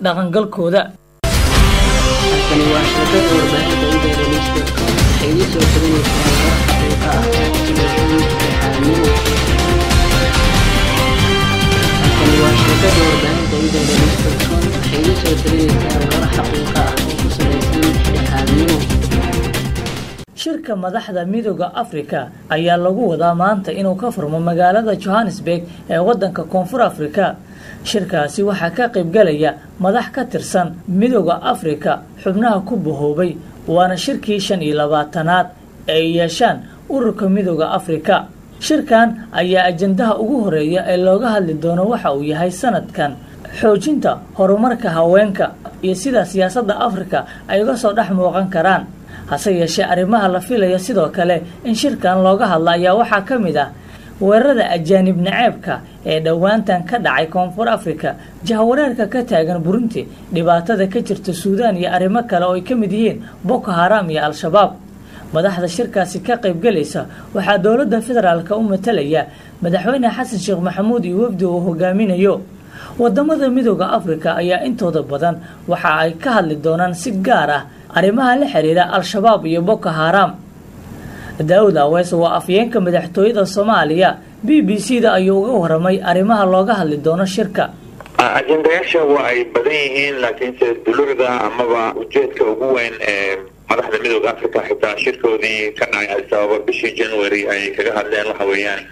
dhaqangalkooda Tani waa shirkadda warbaahinta Internews.com waxay idin soo tabanaysaa warar xaqiiqo ah oo ku saleysan dhexdhexaadnimo. Tani waa shirkadda warbaahinta Internews.com waxay idin soo tabanaysaa warar xaqiiqo ah oo ku saleysan dhexdhexaadnimo. shirka madaxda midooda afrika ayaa lagu wadaa maanta inuu ka furmo magaalada johannesburg ee wadanka koonfur afrika shirkaasi waxaa ka qaybgalaya madax ka tirsan midooda afrika xubnaha ku bahoobay waana shirkii shan iyo labaatanaad ee ay yeeshaan ururka midooda afrika shirkan ayaa ajandaha ugu horeeya ee looga hadli doono waxa uu yahay sanadkan xoojinta horumarka haweenka iyo sida siyaasadda afrika ay uga soo dhex muuqan karaan hase yeeshee arrimaha la filaya sidoo kale in shirkan looga hadla ayaa waxaa ka mid ah weerarada ajaanib naceebka ee dhowaantan ka dhacay koonfur afrika jahwareerka ka taagan burundi dhibaatada ka jirta suudaan iyo arrimo kale oo ay ka mid yihiin boko haram iyo al-shabaab madaxda shirkaasi ka qaybgalaysa waxaa dowladda federaalka u matalaya madaxweyne xasan sheekh maxamuud iyo wafdi uu hogaaminayo wadamada midooda afrika ayaa intooda badan waxa ay ka hadli doonaan si gaar ah arrimaha la xiriira al-shabaab iyo boko haram daawud awees waa afyeenka madaxtooyada soomaaliya b b c da ayuu uga waramay arrimaha looga hadli doono shirka ajendayaasha waa ay badan yihiin laakiinse dulucda amaba ujeedka ugu weyn ee madaxda midooda africa xitaa shirkoodii ka dhacay adisababa bishii january ay kaga hadleen waxa weeyaan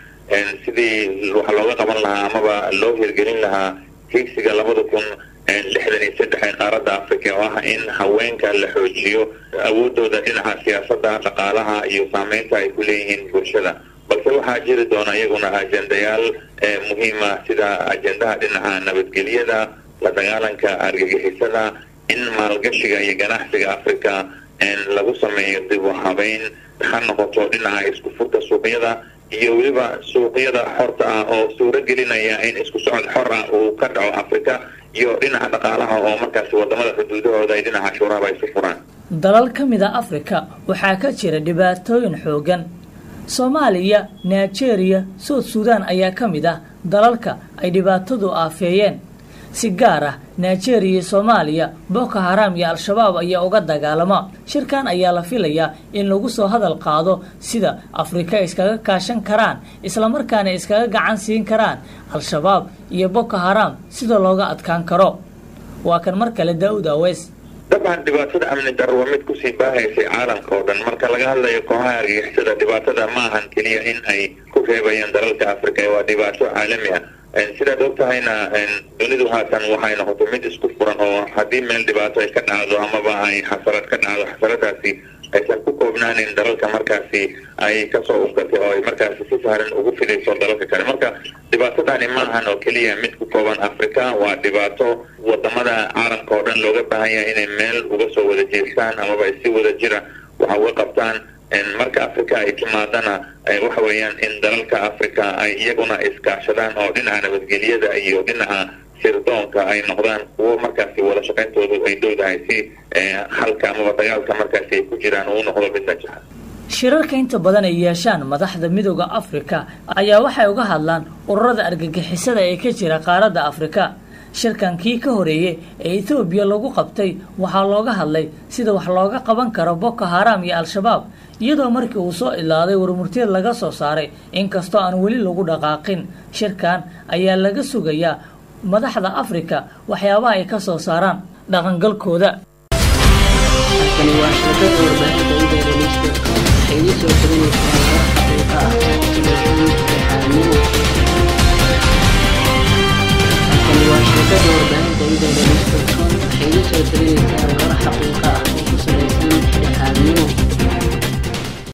sidii waxa looga qaban lahaa amaba loo hirgelin lahaa higsiga labada kun lixdan iyo saddex ee qaaradda africa oo ah in haweenka la xoojiyo awoodooda dhinaca siyaasadda dhaqaalaha iyo saameynta ay ku leeyihiin bulshada balse waxaa jiri doona iyaguna ajendayaal muhiima sida ajendaha dhinaca nabadgelyada la dagaalanka argagixisada in maalgashiga iyo ganacsiga africa lagu sameeyo dib u habeyn ha noqoto dhinaca isku furka suuqyada iyo weliba suuqyada xorta ah oo suuro gelinaya in isku socod xor ah uu ka dhaco africa iyo dhinaca dhaqaalaha oo markaasi wadamada xuduudahooda ay dhinaca shuuraba isu furaan dalal ka mid a afrika waxaa ka jira dhibaatooyin xoogan soomaaliya nigeria suud suudaan ayaa ka mid ah dalalka ay dhibaatadu aafeeyeen si gaar ah nigeria iyo soomaaliya boko haram iyo al-shabaab ayaa uga dagaalama shirkan ayaa la filayaa in lagu soo hadal qaado sida afrika iskaga kaashan karaan islamarkaana iskaga gacan siin karaan al-shabaab iyo boko haram sida looga adkaan karo waa kan mar kale daa'ud aweys dabcan dhibaatada amni darro waa mid kusii baahaysay caalamka oo dhan marka laga hadlayo kooxaha argagixisada dhibaatada ma ahan keliya in ay ku reebayaan dalalka africa waa dhibaato caalami ah sidaad og tahayna dunidu haatan waxay noqotay mid isku furan oo haddii meel dhibaato ay ka dhacdo amaba ay xasarad ka dhacdo xasaradaasi aysan ku koobnaanin dalalka markaasi ay kasoo uskatay oo ay markaasi si sahlan ugu fidayso dalalka kale marka dhibaatadani ma ahan oo keliya mid ku kooban africa waa dhibaato wadamada caalamka oo dhan looga baahan yahay inay meel uga soo wada jeestaan amaba ay si wada jira waxa uga qabtaan marka africa ay timaadana waxa weeyaan in dalalka africa ay iyaguna iskaashadaan oo dhinaca nabadgelyada iyo dhinaca sirdoonka ay noqdaan kuwo markaasi wada shaqayntoodu ay dowdahay si halka amaba dagaalka markaasi ay ku jiraan uu noqdo mid najaxa shirarka inta badan ay yeeshaan madaxda midooda afrika ayaa waxay uga hadlaan ururada argagixisada ee ka jira qaaradda afrika shirkan kii ka horeeyey ee etoobiya lagu qabtay waxaa looga hadlay sida wax looga qaban karo boko haram iyo al-shabaab iyadoo markii uu soo ilaaday warmurteed laga soo saaray inkastoo aan weli lagu dhaqaaqin shirkan ayaa laga sugayaa madaxda afrika waxyaabaha ay ka soo saaraan dhaqangalkooda Tani waa shirkadda warbaahinta